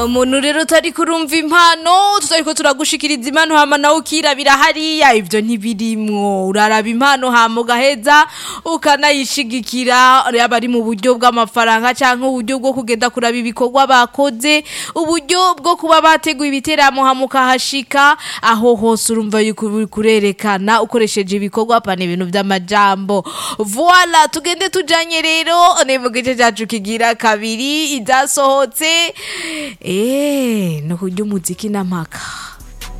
umuntu rero utari kurumva impano tutariko turagushikiriza impano hama nawe ukirabira hariya ivyo ntibirimwo uraraba impano hama ugaheza ukanayishigikira yaba ari mu buryo bw'amafaranga canke uburyo bwo kugenda kuraba ibikorwa bakoze uburyo bwo kuba bateguye ibiteramo hama ukahashika aho hose urumva yuko uri kurerekana ukoresheje ibikorwa pana ibintu vy'amajambo voila tugende tujanye rero ni mu gice cacu kigira kabiri izasohotse Eh, no kurya umuziki n'amaka